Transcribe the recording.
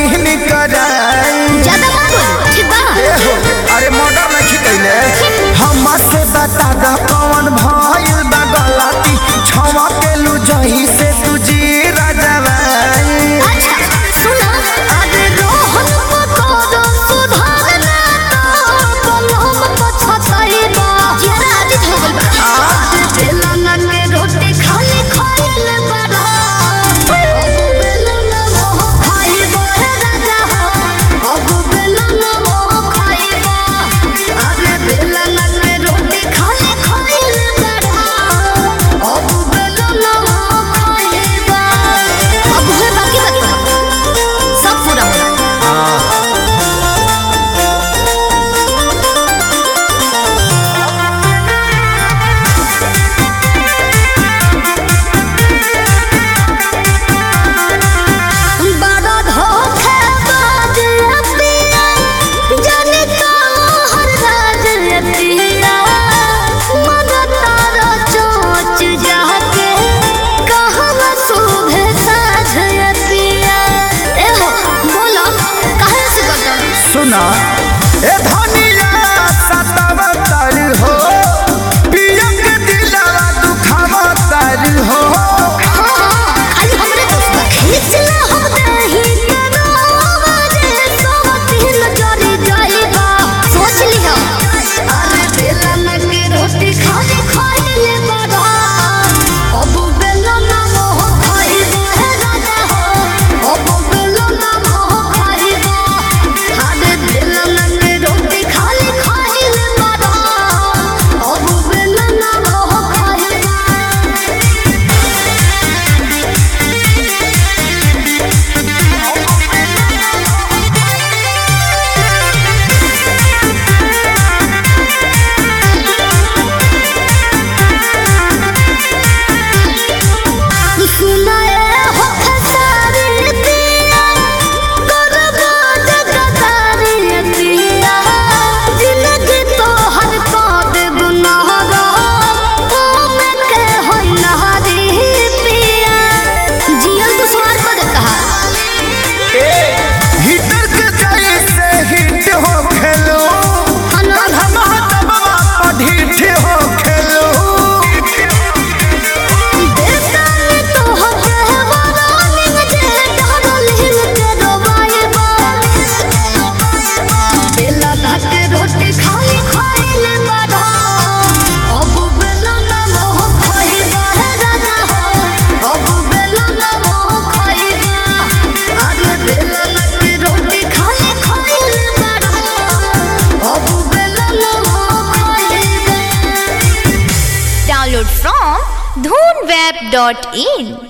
Scene कराई ज्यादा मत बोल ठीक बा ए हो अरे मर्डर नहीं कैले हम से बता द कौन भइल बा गलती छवा के लू जही से तुझी राजवाई अच्छा सुना अरे रोहन पकोड़ो सुधारना तो बलम पछताई बा जरा आदित हो गइल बा आज बेलना के रोटी खाली खाइल बड़ा अब बेलना मोह खाइबो हे राजा हो अब बेलना मोह खाइबो अरे बेलना के रोटी खाली खाइल बड़ा अब बेलना मोह खाइबो अब हुए बाकी बाकी सब पूरा होना बड़ा धोखेबाज अतिया, जाने कहाँ राज अतिया। मगर तारा चोंच जाके, कहाँ शुभे साझ अतिया। ए हो, बोलो, काहे से करता? सुना ए धनिया सतावतर हो पिया के दिलवा दुखावतर हो हाँ, खाली हमरे दोस्त बा। खींचला हम दही के रोवा जे सोवतीन जरी जाइबा। सोच लिहा। अरे बेलन के रोटी खाली खाइले बड़ा। अब बेलन मोह खाइबा हे राजा हो। अब बेलन मोह खाइबा। अरे बेलन के रोटी खाली खाइले बड़ा। अब बेलन मोह खाइबा। सुनाए हो खसारी दिया गुरबाज गदारी दिया जिंदगी तो हर पाद गुनाहगा में के होई नहारी पिया जियल तो स्वार पद कहा हिटर के जैसे हिट हो खेलो हनो कलमा दबवा पढ़िठ हो खेलो देवतानी तो हके वरानिंग जे डरलिंग के रोबाइबा बेला भात रोटी खाई खाइले बड़ा अब बेला ना मोह खाइबा हे राजा हो अब बेला ना मोह खाइबा अरे बेला ना के रोटी खाई खाइले बड़ा अब बेला ना मोह खाइबा Download from dhoonweb.in